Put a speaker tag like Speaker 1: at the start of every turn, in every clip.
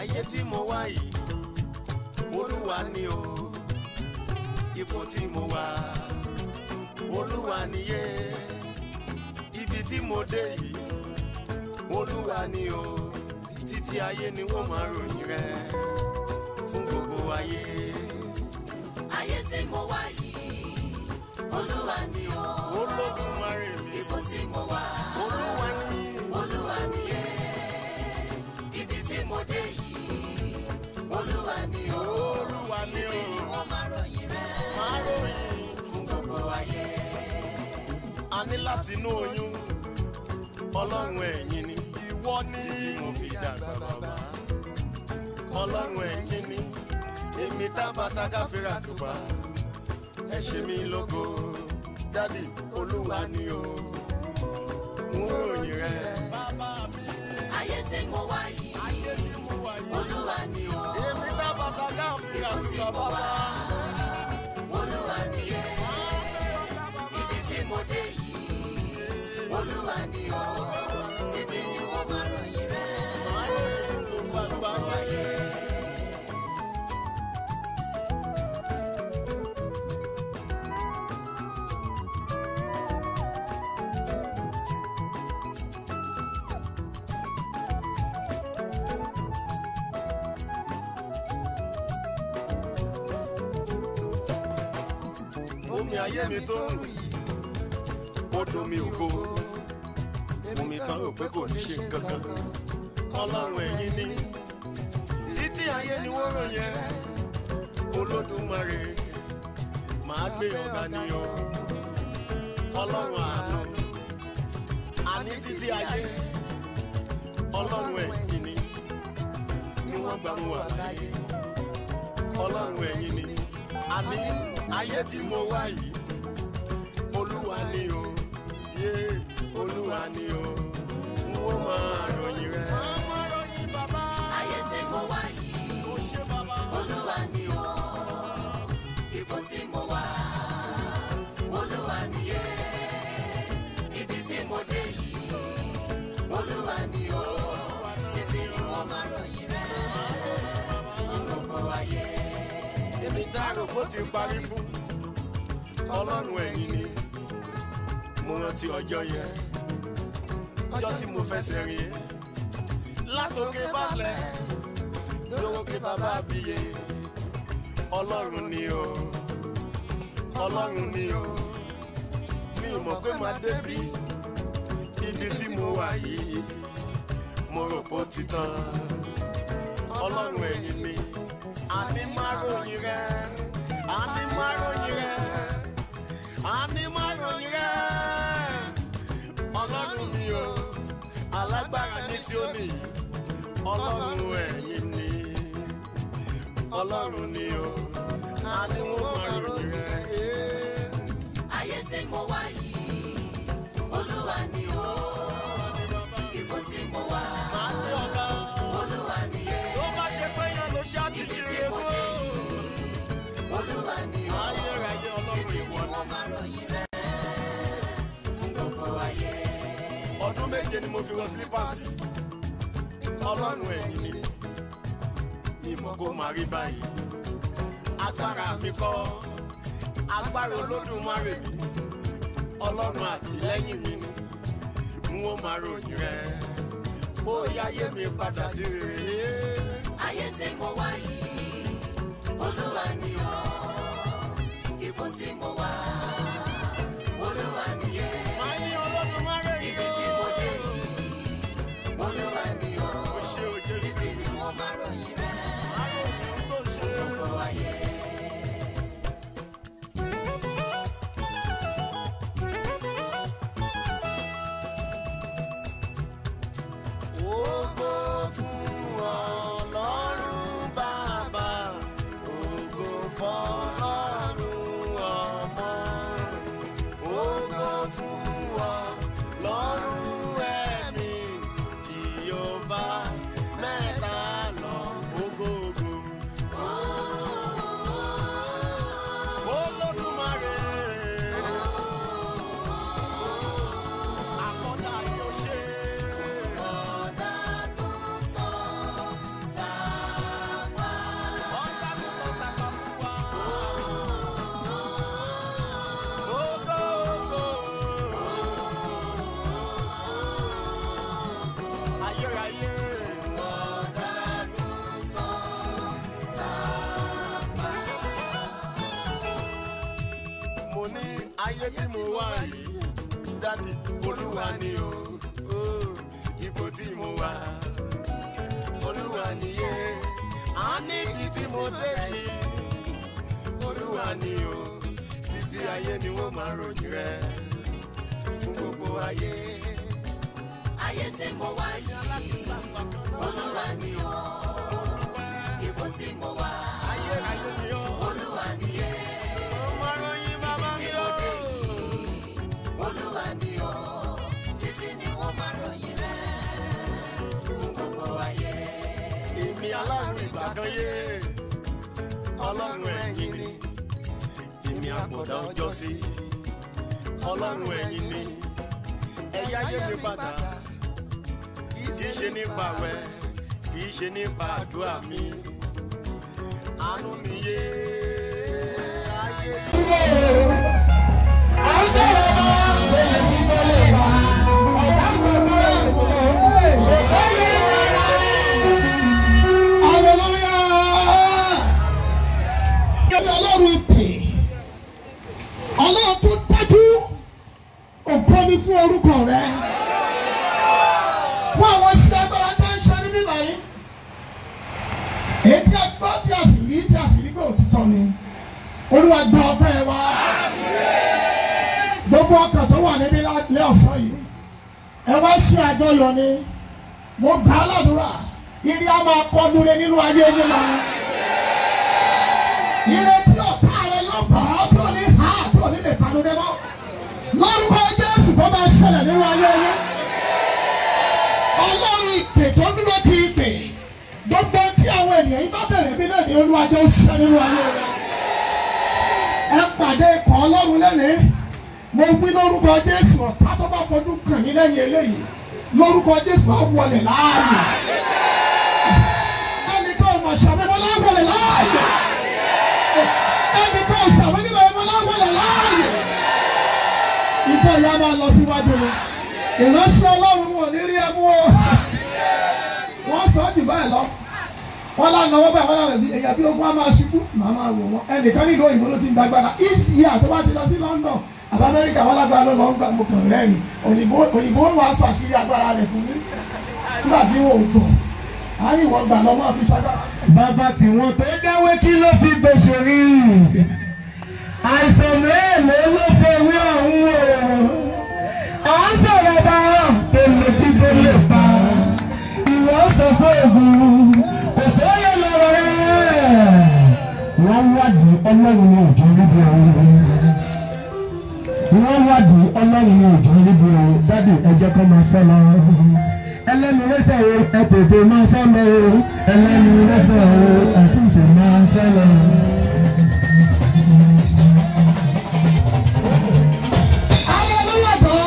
Speaker 1: ayé tí mo wá yìí olúwa ni o ipò tí mo wà olúwa niyé ibi tí mo dé yìí olúwa ni o títí ayé ni wọ́n máa ròyìn rẹ fún gbogbo ayé.
Speaker 2: ayé tí mo wá yìí olúwa ni o
Speaker 1: olódùmarè mi
Speaker 2: ipò tí mo wà
Speaker 1: olúwa ni
Speaker 2: olúwa ni ẹ ibi tí mo dé yìí olúwa ni o
Speaker 1: olúwa ni
Speaker 2: títí ni
Speaker 1: o
Speaker 2: wọ́n máa ròyìn rẹ
Speaker 1: máa ròyìn.
Speaker 2: fún gbogbo ayé
Speaker 1: a ní láti inú oyún ọlọ́run ẹ̀yìn ni ìwọ ní tí mo fi dàgbà bàbá ọlọ́run ẹ̀yìn ni èmi tábàtà káfíńrà tùpá ẹ ṣe mí lógo dádì olúwa ni o ń ròyìn rẹ. bàbá mi
Speaker 2: ayé tí mo wá yìí
Speaker 1: ayé tí mo wà yìí
Speaker 2: olúwa ni o
Speaker 1: èmi tábàtà káfíńrà
Speaker 2: ipò tí
Speaker 1: tùpá
Speaker 2: mo wà
Speaker 1: bàbá.
Speaker 2: olúwa ni ẹ ibi tí mo dé yìí olúwa ni o títí ni wọ́n máa ròyìn rẹ
Speaker 1: máa ròyìn gbogbo àgbáyé. omi ayé mi tó ń rù yìí odò mi ògo omi tán rò pé kò ní ṣe nǹkan kan ọlọ́run ẹ̀yìn ni títí ayé ni wọ́n ròyìn ẹ́ olódùmarè máa gbé ọ̀gá ni o ọlọ́run àánú àní títí ayé ọlọ́run ẹ̀yìn ni ni wọ́n gbà mú wà láyé ọlọ́run ẹ̀yìn ni àní ayé tí mo wá yìí olúwa ni o yé olúwa ni o n ó máa ròyìn rẹ.
Speaker 2: ayé tí mo wá yìí olúwa ni o ipò tí mo wà olúwa ni ẹ ibi tí mo dé yìí olúwa ni o títí ni wọ́n máa ròyìn rẹ fún gbogbo ayé
Speaker 1: èmi dárò bó ti parí fún ọlọ́run ẹ̀yìn ni mo rántí ọjọ́ yẹn ọjọ́ tí mo fẹsẹ̀ rìn látòkè balẹ̀ lórókè bàbá àbíyé ọlọ́run ni o ọlọ́run ni o mi ò mọ̀ pé màá débi ibi tí mo wà yìí mo rò pé ó ti tán ọlọ́run ẹ̀yìn mi àní máa ròyìn rẹ àní máa ròyìn rẹ àní máa ròyìn rẹ ọlọ́run mi o alágbára ní Síónì ọlọ́run ẹ̀yìn ni ọlọ́run ni o àní wọ́n máa ròyìn rẹ.
Speaker 2: ayé tí mo wá yìí olúwa ni o ipò tí mo wà
Speaker 1: máa ní ọ̀gá
Speaker 2: olúwa ni ẹ
Speaker 1: tó bá ṣe pé yẹn ló ṣe
Speaker 2: ibi
Speaker 1: àtúnṣe
Speaker 2: tí
Speaker 1: rẹ
Speaker 2: mo
Speaker 1: fún
Speaker 2: dé yìí olúwa ni o
Speaker 1: ayérayé ọlọ́run
Speaker 2: títí ni
Speaker 1: ìwọ ni.
Speaker 2: wọ́n máa ròyìn rẹ fún gbogbo ayé
Speaker 1: ọdún méje ni mo fi wọ slippers ọlọ́run ẹ̀yìn ni ìmọ̀ kó máa rí báyìí agbára mi kọ́ agbára olódùmarè mi ọlọ́run àtìlẹ́yìn mi ni n ó máa ròyìn rẹ bóyá ayé mi padà sí rere
Speaker 2: ayé tí mo wá yìí olúwa ni o ipò tí mo wà olúwa ni ẹ
Speaker 1: máa ní olódùmarè
Speaker 2: ibi
Speaker 1: yìí
Speaker 2: tí mo dé
Speaker 1: ó
Speaker 2: yìí olúwa ni o
Speaker 1: ó ṣe o Jésù
Speaker 2: títí ni wọ́n máa ròyìn rẹ
Speaker 1: máa ròyìn tó ṣe
Speaker 2: gbogbo ayé.
Speaker 1: Ògo fún Ọlọ́run bàbá, ògo fọ́lọ́run ọmọ. Ògo fún Ọlọ́run ẹ̀mí, Jèhófà mẹ́ta lọ́kan. ayé tí mo wá yìí dádì olúwa ni o ó, ipò tí mo wà olúwa nìyé a ní ibi tí mo dé yìí olúwa ni o títí ayé ni wọ́n máa ròyìn rẹ fún gbogbo ayé.
Speaker 2: ayé tí mo wá yìí olúwa ni o ipò tí mo wà
Speaker 1: ayé ayé ni ó
Speaker 2: olúwa ni yé
Speaker 1: máa ròyìn bàbá
Speaker 2: tí
Speaker 1: mi
Speaker 2: mo
Speaker 1: ó.
Speaker 2: dé yìí olúwa ni o títí ni wọ́n máa ròyìn rẹ fún gbogbo ayé.
Speaker 1: èmi aláàrùn ìgbà kan yé ọlọ́run ẹ̀yìn ni èmi àpọ̀dà ọjọ́ sí ọlọ́run ẹ̀yìn ni ẹ̀yà ayé mi padà kì í ṣe nípa wẹ̀ kì í ṣe nípa àdúrà mi àánú mi yé ayé
Speaker 3: ọlọ́run ìpè ọlọ́run tó dájú ògo ni fún orúkọ rẹ fún àwọn iṣẹ́ agbára tó ń ṣe ní bíbá yìí èyí tí a gbọ́ tí a sì rí tí a sì rí pé òtítọ́ ni olúwa gba ọpẹ́ wa gbogbo ọkàn tó wà níbí lé ọ̀sán yìí ẹ wá ṣe àjọyọ̀ ni mo gbà á ládùúrà ìrì a máa kọ́ dúró nínú ayé yín lọ ìrètí ọ̀tá rẹ yóò bọ̀ ọ́ tí ò ní ha tí ò ní lè panu dé mọ́ lórúkọ jésù tó máa ṣẹlẹ̀ nínú ayé yín ọlọ́run ìpè tó dúró ti ìpè gbogbo tí àwọn ènìyàn yìí bá bẹ̀rẹ̀ bí lẹ́nu olúwàjọ́ ṣẹ nínú ayé rẹ ẹ pàdé ikọ̀ ọlọ́run lẹ́nìí mo wí lórúkọ jésù ọ̀tá tó bá fojú kàn ní lẹ́yìn eléyìí lórúkọ jésù á wọlé láàyè ẹnìkan ò mọ̀ ṣàmìmọ́ láwọlé láàyè ẹnìkan ò ṣàmì níbẹ̀ ẹ̀mọ́ láwọlé láàyè ìjọ ìyá máa lọ síwájú ni ìránṣẹ́ ọlọ́run wọn ò ní rí ẹmú o wọ́n sọ ọ́ jù báyìí lọ wọ́n lánàá wọ́n báyìí wọ́n lánàá bí èyàn bí ogun á máa ṣubú màá máa wò wọ́n ẹnìkan nílùú òyìnbó ló ti ń gbàgbára each year tó bá ti lọ sí London àbá Amẹ́ríkà wọn lágbára ló lọ ń gbà mo kàn rẹ́rìn òyìnbó òyìnbó wàá sọ àṣírí agbára rẹ̀ fún mi nígbà tí wọn ò gbọ́ àárín ìwọ̀n gbà lọ́ máa fi ṣagbára.
Speaker 4: bàbá tí wọ́n tó dáwé kí ló fi gbèsè rí àìsàn mélòó ló fowó ọ̀hún o à ń sọ̀rọ̀ bá tó lè jí tó lè pa ìwọ sọ pé ògùn kò sóyè lọ́rọ̀ rẹ̀ wọ́n wádìí ọlọ́run ní òjò níbi ọ̀hún wọ́n wádìí ọlọ́run ní òjò níbi ọ̀hún dádì ẹjẹ́ kọ́ máa sọ lọ ẹlẹ́nu lẹ́sẹ̀ o ẹ tètè máa sọ lọ o ẹlẹ́nu lẹ́sẹ̀ o ẹ tètè máa sọ lọ.
Speaker 3: Hallelujah jọ.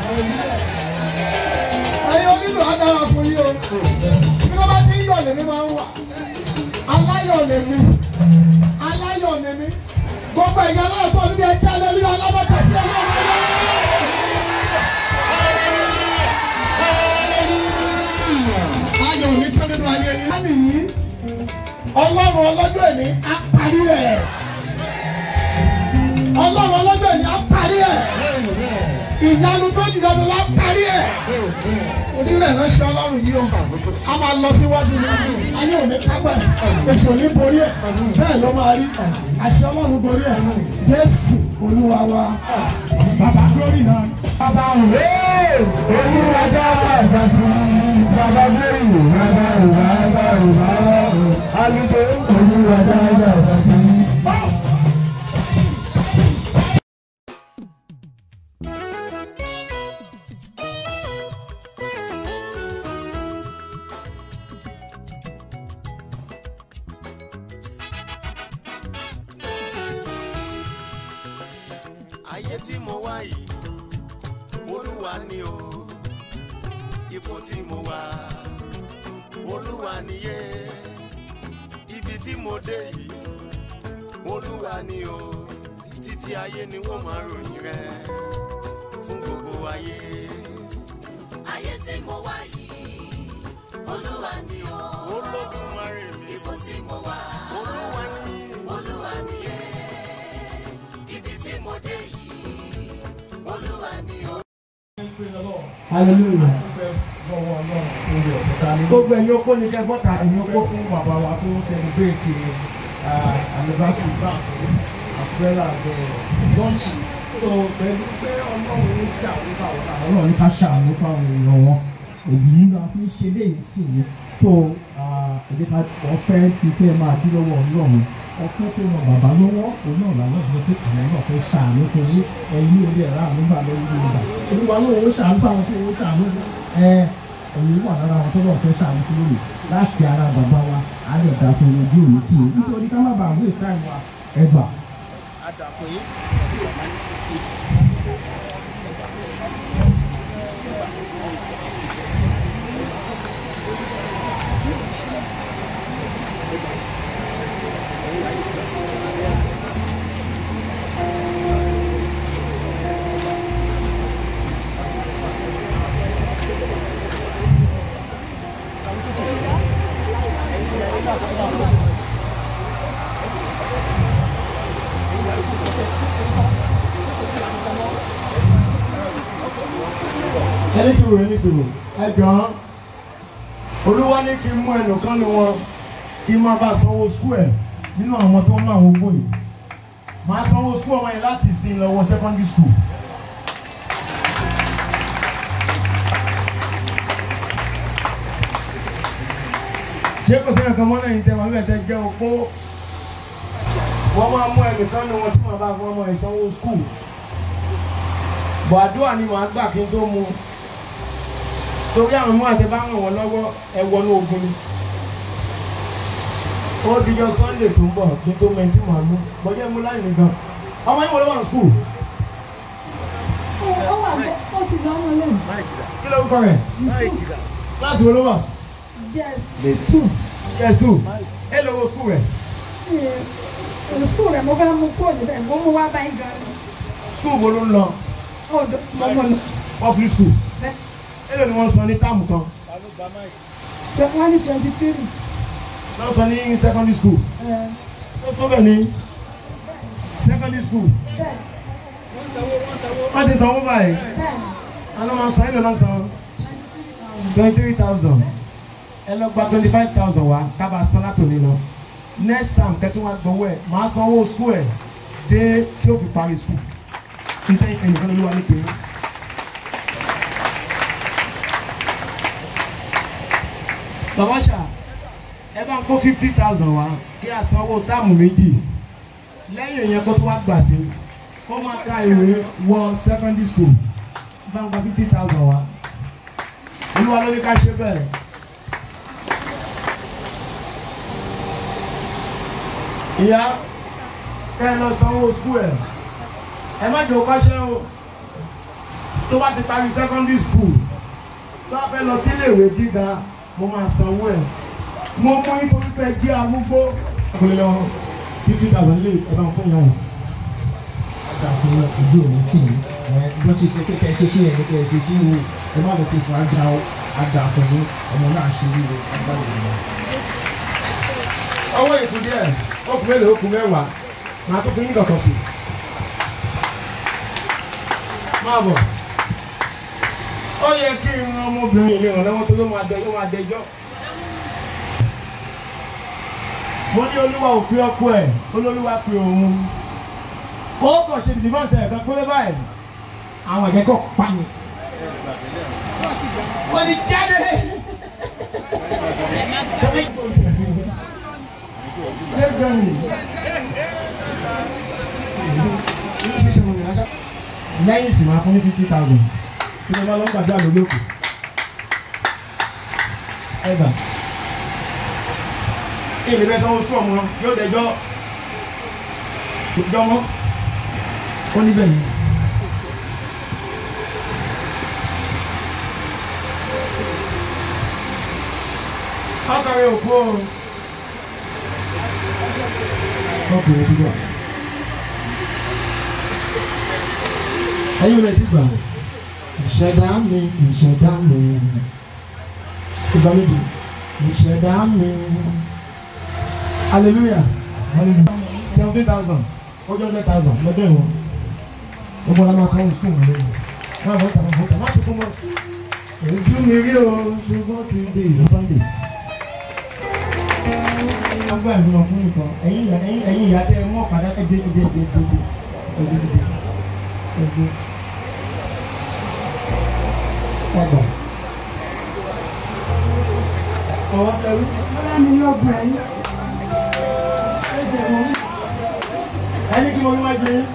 Speaker 3: Ẹyin onílù adára fún yín o. Bí wọ́n bá ti ń yọ̀ lèmi máa ń wà. Aláyọ̀ lèmi. Aláyọ̀ lèmi. Gbogbo ẹ̀yà aláàtọ̀ níbi ẹ̀jẹ̀ alẹ́lúyọ̀ alábọ̀tà sí ọlọ́run ayọ̀. Ayọ̀ ò ní tán nínú ayé yín. Á nìyí. Ọlọ́run ọlọ́jọ́ ìní á parí ẹ̀. Ọlọ́run ọlọ́jọ́ ìní á parí ẹ̀ ìyanu tó jìyanu la parí ẹ̀. onírẹ̀ ránṣẹ́ ọlọ́run yìí o a máa lọ síwájú ní ayé òní kápẹ́ èsì òní borí ẹ̀ bẹ́ẹ̀ ló máa rí àṣẹ ọlọ́run borí ẹ̀ jésù olúwa wa bàbá glory náà.
Speaker 4: bàbá òwe olúwa dábàá bá sí bàbá glory bàbá òwà bàbá òwà alùpùpù olúwa dábàá bá sí.
Speaker 1: ayé tí mo wá yìí olúwa ni o ipò tí mo wà olúwa niyé ibi tí mo dé yìí olúwa ni o títí ayé ni wọ́n máa ròyìn rẹ fún gbogbo ayé.
Speaker 2: ayé tí mo wá yìí olúwa ni o
Speaker 1: olódùmarè mi
Speaker 2: ipò tí mo wà
Speaker 1: olúwa ni
Speaker 2: olúwa ni ẹ ibi tí mo dé yìí
Speaker 3: hallelujah
Speaker 5: fọwọ́ ọlọ́run sórí ọ̀fọ̀ta ní.
Speaker 3: gbogbo ẹ̀yin okó ni kẹ́ bọ́ta
Speaker 5: ẹ̀yin ó kó fún bàbá wa tó ń celebrate uh, anniversary birthday as well as the lunch so pẹ̀lú pé ọlọ́run ń jà nípa ọ̀la ọlọ́run ní ká ṣàánú fáwọn èèyàn wọn èyí nínú a fi ń ṣe léyìí sí i tó ẹ̀jẹ̀ ká ọ̀fẹ́ fi fẹ́ máa bí lọ́wọ́ ọlọ́run ọ̀fẹ́ tó ran bàbá lọ́wọ́ òun náà làwọn ọ̀dọ́ tó kàn án náà fẹ́ ṣàánú fún yín ẹ̀yin orí ẹ̀rọ àmúgbà lórí ìgbà olúwa ló ń ṣàánú fáwọn tó ń ṣàánú ẹ̀ ẹ̀yin wà lára àwọn tó lọ́ọ̀ fẹ́ ṣàánú fún lónìí láti ara bàbá wa á lè dá fún ojú òní tì í nítorí ká má bàa wé táìmù wa ẹgbà.
Speaker 3: ẹni sùúrù ẹni sùúrù ẹ jọ̀ọ́ olúwa ní kí n mú ẹnìkan ní wọn kí n máa bá sanwó skul ẹ nínú àwọn tó ń ná àwọn owó yìí màá sanwó skul ọmọ yẹn láti sin lọ wọ secondary school. ṣé kò sẹ́yìn kan mọ́ náà yìí tẹ́ wọn bẹ́ẹ̀ tẹ́ jẹ́ opó wọ́n máa mú ẹnìkan ní wọn tí màá bá fún ọmọ yẹn sanwó skul bọ̀ àdúrà ni màá gbà kí n tó mu torí àwọn ọmọ àti bá ràn wọ́n lọ́wọ́ ẹ wọnú ogun ni ó dijọ́ sunday tó ń bọ̀ kí n tó mẹ́tí màá mú bọ́jẹ́ mú láì nìkan ọmọ yìí wọlé wà ní skul
Speaker 6: ó wà bẹ́ẹ̀ ó ti lọ́mọ lẹ́nu.
Speaker 3: kí ló ń kọ́ rẹ̀ kíláàsì wo ló wà
Speaker 6: yes the two.
Speaker 3: yẹ skul ẹ lọ wo skul rẹ̀
Speaker 6: ní sukùl rẹ̀ mo fẹ́ mú kúrò níbẹ̀ mo mú wá báyìí gan ni.
Speaker 3: skul wo ló ń lọ
Speaker 6: ọ̀dọ̀ mo mọ̀ lọ.
Speaker 3: public school
Speaker 6: Bẹ́ẹ̀.
Speaker 3: ẹ lọ ni wọ́n san ní táàmù kan
Speaker 6: wọ́n ní twenty three.
Speaker 3: wọ́n san ní secondary school tó tó bẹ̀ ní secondary school
Speaker 6: bẹ́ẹ̀
Speaker 3: wọ́n ti sanwó báyìí
Speaker 6: bẹ́ẹ̀
Speaker 3: àná máa san ẹ lọ náà san twenty three thousand ẹ lọ gba twenty five thousand wá kábà san látòní lọ next time kẹ́tù wá gbowó ẹ̀ máa sanwó school ẹ̀ dé tí ó fi parí school nítorí ẹnìkan ló wà ní kiri. bàbá ṣá ẹ bá ń kó fifty thousand wá kí a sanwó táàmù méjì lẹ́yìn ìyẹn kó tó wá gbà sí kó máa ka ìwé wọ secondary school bá ń gba fifty thousand wá olúwa ló ní ká ṣe bẹ́ẹ̀. ìyá kẹ́ ẹ lọ sanwó school ẹ̀ ẹ má jẹ́ òkọ́ṣẹ́ o tó bá ti parí secondary school tó bá fẹ́ lọ sí iléèwé gíga mo máa sanwó ẹ̀ mo mú nítorí pé jí amúgbó. ọkùnrin lọ fifty thousand lè ẹ bá ń fún yàrá.
Speaker 5: Àgbà fún ojú òní tì í. Bó ti ṣe pé kẹ́ẹ̀ ṣe ṣe yẹn ní kẹ́ẹ̀ ṣe ṣe wo ẹ má lọ fi fún àgbà àgbà fún mi ọmọ náà ṣe wíwo àgbà ìlú.
Speaker 3: ọwọ́ ìkú díẹ̀ okùn mélòó okùn mẹ́wàá màá tó fún yín dọ̀tọ̀ sí. máa bọ̀ ó yẹ kí n ran ọmọbìnrin yìí ràn lọ́wọ́ tó ló máa dẹ yóò máa dẹjọ́. mo ní olúwa ò pé ọkọ ẹ̀ olólùwà pé òun ó kàn ṣe dìbọ́nsẹ̀ ẹ̀kan péré báyìí àwọn ẹ̀jẹ̀ kọ̀ pa ni. wọ́n ti jáde. Lẹ́gbẹ̀rún lẹ́yìn sì máa fún ní fifty thousand kí ló bá lọ́ gbàdúrà lórí òkè. Ẹ̀bà èmi bẹ́ẹ̀ sanwó sùn ọ̀mù yóò dẹjọ́ jọmọ́ ó níbẹ̀ yìí. Ọkàwé òkú o. Ọkùnrin ti gbà. Ẹyin rẹ̀ ti gbà. Ìṣẹ̀dá mi, ìṣẹ̀dá mi. Ìgbà méjì. Ìṣẹ̀dá mi. Hallelujah. Seventeen thousand. Ojú hundred thousand lọ́dọ̀ ìwọ̀n. Gbogbo ọ̀la máa sanwó sùn wọlé. Máa bọ̀ tàbí bọ̀ tàbí. Má ṣe fún mọ́.
Speaker 5: ojú mi rí o ṣùgbọ́n ti dé ìlú sunday. wọ́n gbọ́ ìgbìmọ̀ fún nìkan ẹ̀yin ìyá ẹ̀yin ẹ̀yin ìyá tẹ mọ́ padà ẹgbẹ́ ẹgbẹ́ ẹgbẹ́ ẹgbẹ́ ẹgbẹ́ ẹgbẹ́ ẹgbẹ́ ẹgbẹ́. ọwọ́ tẹ̀wé.
Speaker 6: Ọlá mi yóò gbọ́ ẹ̀yìn.
Speaker 5: ẹni kí mo ní wájú yín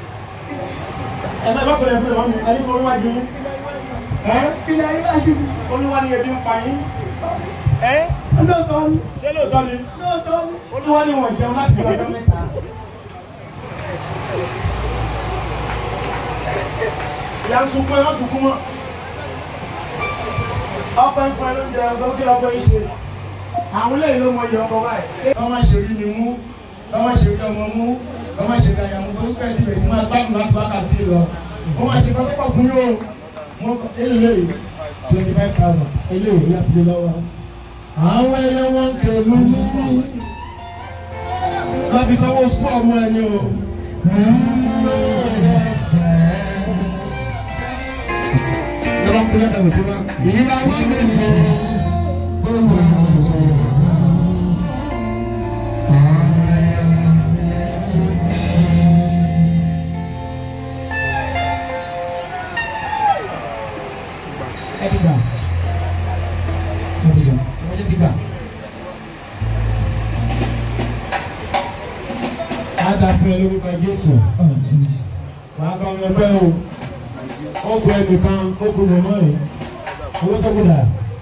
Speaker 5: ẹ bá bọ́kùnrin ẹ̀fọ́ ìwọ́n mi ẹni kí mo ní wájú yín ẹ
Speaker 6: Ìlà ìwájú mi.
Speaker 5: olúwa ni ebi ń pa yín ẹ
Speaker 6: Lóòótọ́ ni.
Speaker 5: ṣé lóòótọ́ ni
Speaker 6: Lóòótọ́ ni.
Speaker 5: olúwa ni wọ́n jẹun láti ọjọ́ mẹ́ta. ìyá ń sunkún ẹ má sunkún mọ́ ọkọ ń fún ẹ lóúnjẹ ọsọ kí lọkọ yín ṣe àwọn eléyìí ló mọ iye ọkọ báyìí. kọ́ máa ṣe rí mi mú kọ́ máa ṣe rí ọmọ mú kọ́ máa ṣe rí àyàmú tó ń pẹ́ dìbẹ̀ sí máa gbádùn láti wákàtí lọ. wọ́n máa ṣe kọ́kọ́ fún yóò wọ́n kọ́ eléyìí twenty five thousand eléyìí láti lé lọ́wọ́. àwọn ẹyẹ wọn ń kẹlu ní láti sanwó sukú ọmọ ẹni o. Yọ̀rọ̀ kúlẹ̀ tàbí sí wa. Ìyíwá mi lè. ẹ ti gbà ẹ ti gbà ẹ ti gbà. a dà fún ẹ lórúkọ Jésù wàá bá wọn ẹgbẹ́ o ó kú ẹnìkan ó kú mọ̀mọ́ yìí owó tó kú dà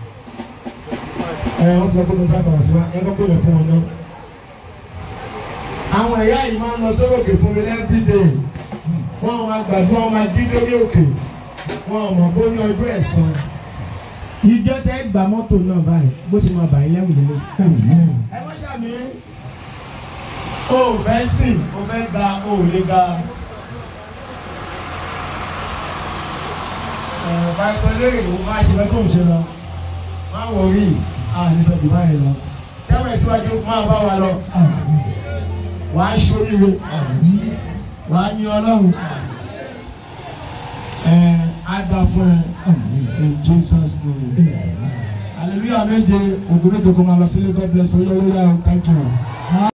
Speaker 5: ẹ ó kú ẹkún nípa tọ̀wọ̀ sí wa ẹ kọ́kọ́ lè fún wọn náà. àwọn ẹ̀yà yìí máa ń lọ sórí òkè fún mi lẹ́bídẹ̀ẹ́ wọ́n máa gbàdúrà wọn máa jí lórí òkè wọn ò mọ̀ bó ní ọjọ́ ẹ̀san ìjọ tẹ gba mọ́tò náà báyìí bó ṣe máa bà yín lẹ́wù lélẹ̀. ẹ má ṣàmì o ò fẹ́ sìn o fẹ́ gba o ò lè gba. ẹ fàṣọ léèrè o máa ṣe lọ́tò ṣe lọ má wọrí àníṣe jù báyìí lọ tẹ́wọ̀n ìsíwájú máa bá wa lọ wàá ṣoríire wàá ní ọlọ́run ada fún ẹ in Jesus name hallelujah méje ògùn méje kò máa lọ sílé God bless you yóò yóò yá o thank you.